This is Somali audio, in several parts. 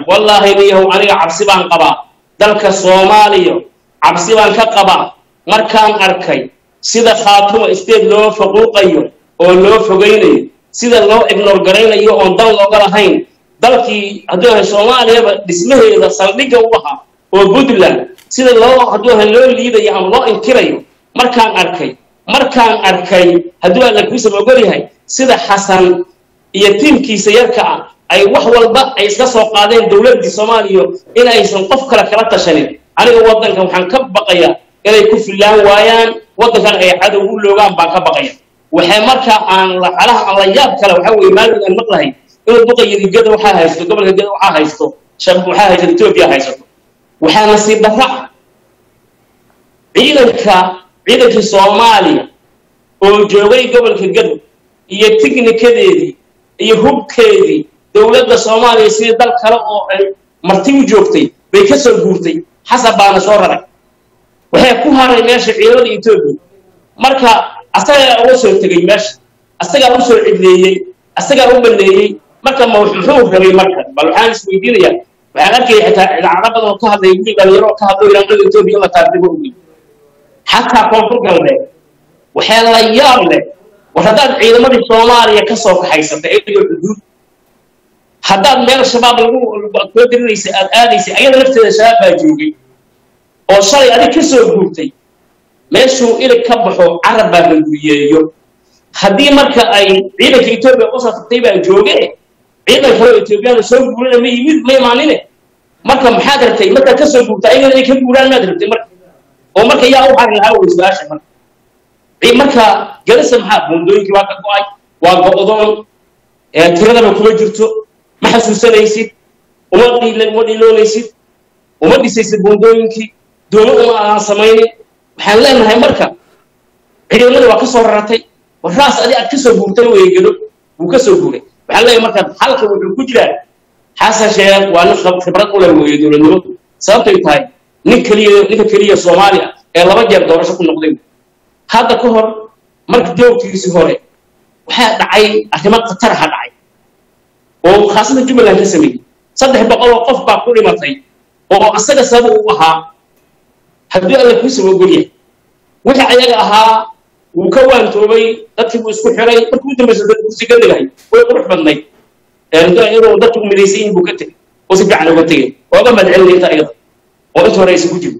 wallaahi niyahow aniga cabsi baan qabaa dalka soomaaliya cabsi baan ka qabaa markaan arkay sida khaatuma state loo faquuqayo oo loo fogaynayo sida loo ignor garaynayo oon dan looga lahayn dalkii hadduu ahay soomaaliyaba dhismaheeda saldhigga u ahaa oo puntland sida loo hadduu ahay loo liidayo ama loo inkirayo markaan arkay markaan arkay hadduu alla kuusaba ogol yahay sida xasan iyo tiimkiisa yarka ah ay wax walba ay iska soo qaadeen dowladdii soomaaliya in aysan qof kale kala tashanin aniga waddankan waxaan ka baqayaa inay ku fillaan waayaan waddankan ay cadow u loogaan baan ka baqaya waxay markaa aan lacalaha aan la yaab kale waxaa weeye maalin aan maqlahay inuu duqayiri gada waxaa haysto gobolka gada waxaa haysto shab waxaa haysto etoobiya haysato waxaa nasiib darra ciidanka ciidankii soomaaliya oo joogay gobolka gado iyo tignikadeedii iyo hubkeedii dowladda soomaaliya sidii dal kale oo ay marti u joogtay bay ka soo guurtay xasab baana soo raray waxay ku haray meesha ciidamada etoobiya marka asagaa uga soo tegey meesha asagaa u soo cidleeyey asagaa u baneeyey marka ma muxuu rabay marka bal waxaan isweydiinayaa waxaan arkaya xitaa idaacado badan oo ka hadlay wiil dhalinyaro oo ka hadlo ilaanada etoobiya la taartibo ogey xataa koonfur galbeed waxaa la yaab leh war haddaad ciidamadii soomaaliya ka soo kaxaysatay iyadoo xuduud haddaad meel shabaab lagu kula dirinaysa aad aadaysay ayada lafteeda shabaab baa joogay oo shalay adig ka soo guurtay meeshuu ilig ka baxo carab baa hanguriyeeyo haddii marka ay ciidanka etoobiya usoo tagtay baa jooge ciidan kaleo etoobiyana soo guurana ma yimid ma imaanine marka maxaad rabtay markaad ka soo guurta ayagana inay ka guuraan maad rabtay marka oo marka yaa u hari lahaa wey su-aasha marka marka galisa maxaa buundooyinkii waa ka go-ay waa go-doon tiradaba kuma jirto ma xasuusanaysid uma uma dhiloonaysid uma dhisaysid buundooyinkii doomo uma aan samaynin waxaan leenahay marka ciidamada waa ka soo raratay warraas adi aad ka soo guurtay weeye gado wuu ka soo guuray waxaan leeyahay marka halka wuxuu ku jiraa xasan sheekh waa nin khibrad u leh weeye dowladnimo sababtay tahay nin keliya ninka keliya soomaali ah ee laba jeer doorasho ku noqday hadda ka hor marka joogtigiisii hore waxaa dhacay arrimo khataraha dhacay oo khaasada jubbaland ka sameeyey saddex boqol oo qof baa ku dhimatay oo asaga sabab u ahaa haddii alla kuu saba ogolyahay wixii ayaga ahaa wuu ka waantoobay dadkii buu isku xiray markii u dambaysa dad kursi ka dhigahay way qurux badnayd inuu dadku midaysan yihin buu ka tegey oo si fiican uga tegey ooga madcelin inta ayada oo inta hore aysan ku jirin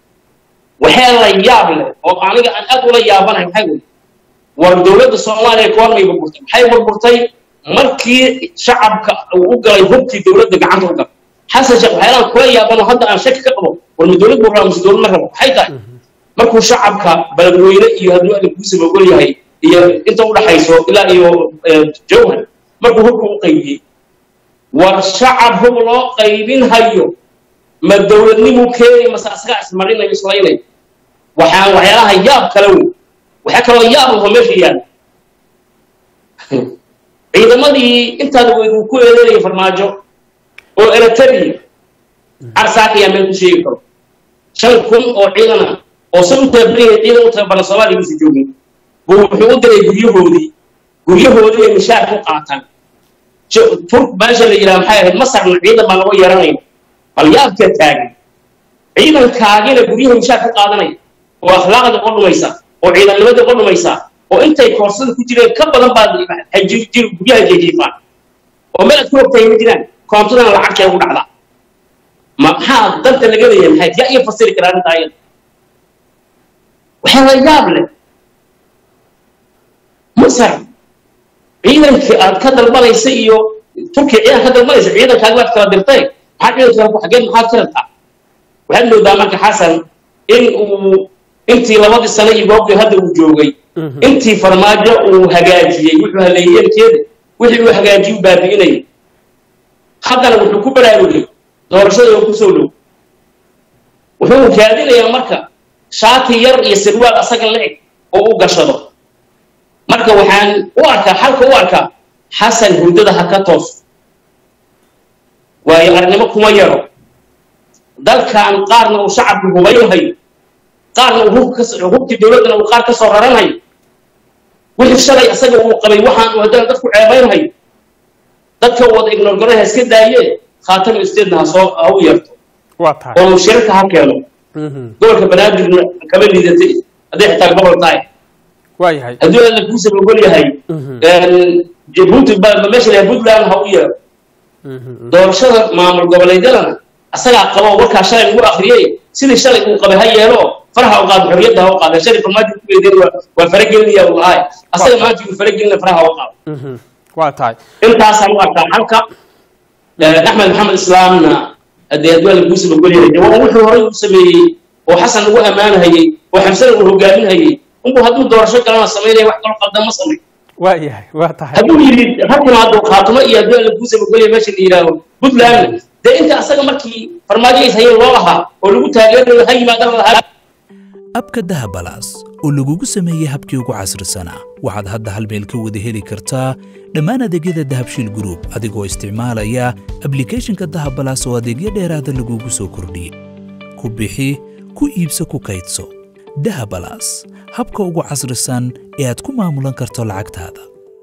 waxaa la yaab leh oo aniga aan aad ula yaabanahay maxay wey war dowladda soomaaliya koon may burburtay maxay burburtay markii shacabka uu u galay hubkii dowladda gacanta u galay xasan sheekh waxyaalaan kula yaabano hadda aan shaki ka qabo war ma dowlad buu rabaa mise dowlad ma rabo maxay tahay markuu shacabka beledweyne iyo hadduu alla kuusaba ogol yahay iyo inta u dhaxayso ilaa iyo jawhar markuu hubka u qaybiyey war shacab hub loo qaybin hayo ma dowladnimuu keenay mase asagaa ismarinayo islaynayo waxaan waxyaalaha yaab kale wey waxaa kaloo yaab laho meesha yaala ciidamadii intaada weyd uu ku eedeynaya farmaajo oo eritrea carsaaka ayaa meel ku sheegi karo shan kun oo ciidan ah oo se u tababaran ciidan u tababaran soomaaliya uusa joogin buu wuxuu u diray guryahoodii guryahoodii ay mishaar ku qaataan tur meesha la yidhaha maxay ahayd masarna ciidan baa lagu yeeranaya bal yaabka taagan ciidankaagina guryaha mishaar ka qaadanaya oo akhlaaqda qodhumaysa oo ciidannimada qodhumaysa oo intay koorsada ku jireen ka badan baad guryaha jeejiifaan oo meel aad ku ogtahay ma jiraan koontadana lacagtay ugu dhacdaa maxaa danta laga leeyahay maxay yaa iyo fasiri karaa arrinta ayada waxaa la yaab leh masar ciidankii aad ka dalbanaysa iyo turkiya ciidan ka dalbanaysa ciidankaagi baad kala dirtay maxaa ciidanka xageed maxaad ka rabtaa waxaad moodaa marka xasan in uu intii labadii sano iyo goobtii hadda uu joogay intii farmaajo uu hagaajiyey wuxuu haleeyey yeelkeeda wixii uu hagaajiyey u baabi'inayay haddana wuxuu ku baraarugay doorashada oo ku soo dhow wuxuu raadinayaa marka shaati yar iyo sirwaal asaga la-eg oo u gashado marka waxaan u arkaa xalka u arkaa xasan hurdada ha ka toos waayo arnimo kuma yaro dalkan qaarna uu shacabku hubaynahayo qaarna uu hubkii dowladdana uu qaar ka soo raranhayo wixii shalay asaga uu qabay waxaan uu haddana dadku ceebaynhayo dadka wada ignoorgaranha iska daayee khaatama state'na ha soo ha u yeerto waa tahay oo mushirka ha keeno Mhm. gobolka banaadirna kama liidatay hadday xitaa gobol tahay waa yahay haddii alla kuusaba ogol yahay Mhm. jabuuti ba ba meesha lahaa puntland ha u yeero Mhm. doorashada maamul goboleedyadana asagaa qabo warkaa shalay lagu akhriyey sidii shalay uu qabay ha yeelo faraha u qaado xorriyadda ha u qaado shalay farmaajo ku geedeen waa waa faragelinaya uu lahay asaga maanta uu faragelina faraha u qaado Mhm. waa tahay intaasaan u arkaa xalka axmed maxamed islaamna haddee haddii alla kuusaba ogol yahay waa wuxuu horey u sameeyey oo xasan lagu ammaanhayey oo xamsana uu hogaaminhayey unbuu hadduu doorasho kalena samaynaya wax kaloo qaldan ma samay waa yahay waa tahay hadduu yidhi halkan hadduu khaatumo iyo haddii alla kuusaba ogol yahay meesha la yidhaaho puntland dee inta asaga markii farmaajo is hayeen loo lahaa oo lagu taageerayo ha yimaadana lahaa abka dahabalaas oo lagugu sameeyey habkii ugu casrisanaa waxaad hadda hal meel ka wada heli kartaa dhammaan adeegyada dahabshiil group adigoo isticmaalaya ablicathonka dahabalaas oo adeegyo dheeraada lagugu soo kordhiyey ku bixi ku iibso ku kaydso dahabalaas habka ugu casrisan ee aad ku maamulan karto lacagtaada